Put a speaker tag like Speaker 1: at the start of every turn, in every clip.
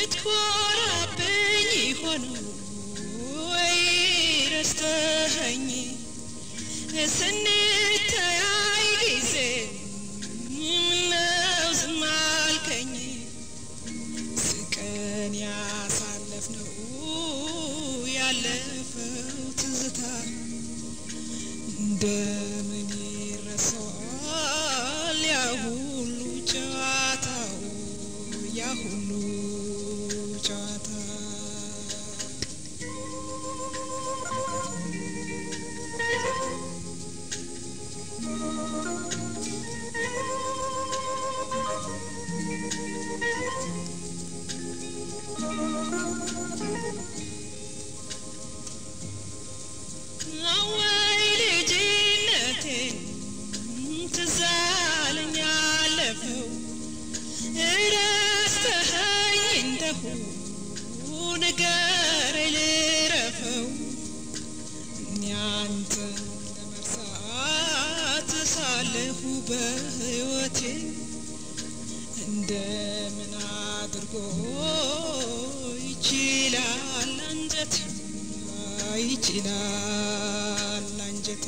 Speaker 1: ልትኮራብኝ ይሆን ወይ ረስተኸኝ ስንተያይ ጊዜ ምነው ዝም አልከኝ ስቀን ያሳለፍነው ያለፈው ትዝታ እንደምን ይረሳል ያ ሁሉ ጨዋታው ያ ሁሉ ጨዋታ አወይ ልጅነቴን ትዝ አለኝ ያለፈው እረስተኸኝ እንደሁ ንገረኝ ልረፈው እኔ አንተን ለመርሳት ሳለሁ በሕይወቴ እንደምን አድርጎ ይችላል አንጀት ይችላል አንጀቴ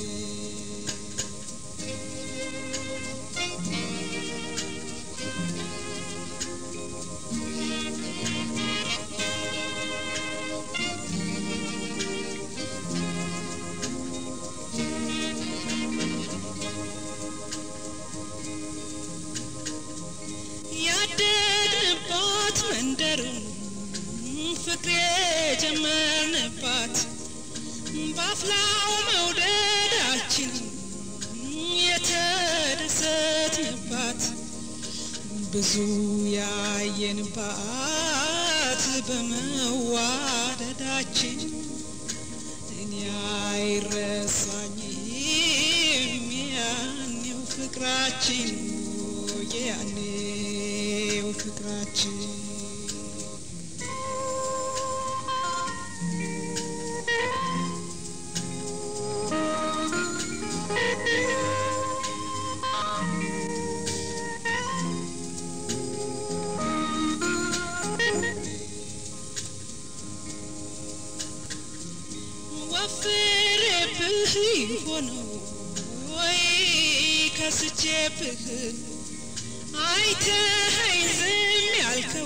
Speaker 1: ያደግንባት መንደሩን ፍቅር የጀመርንባት ባፍላው መውደዳችን የተደሰትንባት ብዙ ያየንባት በመዋደዳችን እኔ አይረሳኝም ያኔው ፍቅራችን ያኔው ፍቅራችን ወፍሬብህ ሆነው ወይ ከስቼብህ አይተኸኝ ዝም ያልከው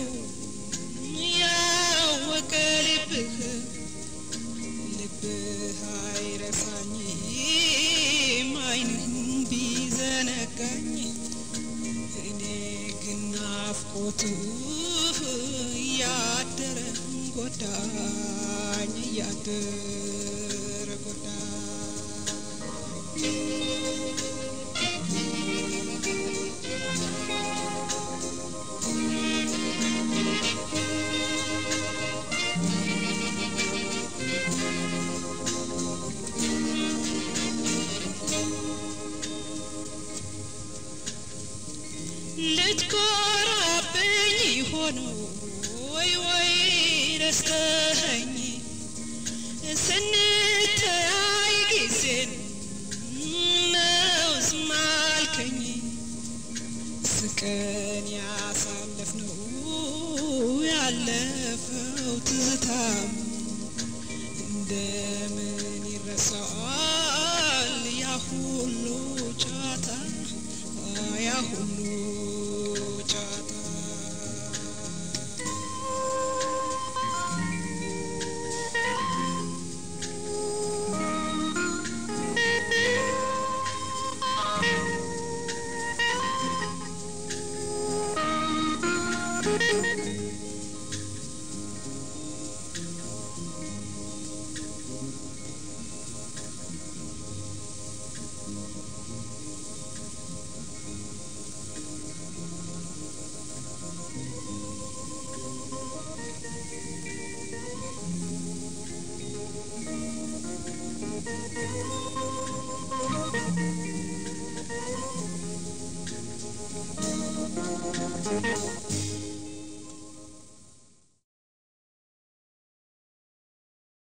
Speaker 1: ያወቀ ልብህ ልብህ አይረሳኝም ዓይንህን ቢዘነጋኝ እኔ ግን ናፍቆትህ እያደረ ጎዳኝ እያደረ ጎዳኝ ልትኮራብኝ ይሆን ወይ ወይ ረስተኸኝ ስንተያይ ጊዜን ነው ዝም አልከኝ ስቀን ያሳለፍነው ያለፈው ትዝታም እንደምን ይረሳል ያ ሁሉ ጨዋታ ያ ሁሉ ጨዋታ
Speaker 2: Thank you.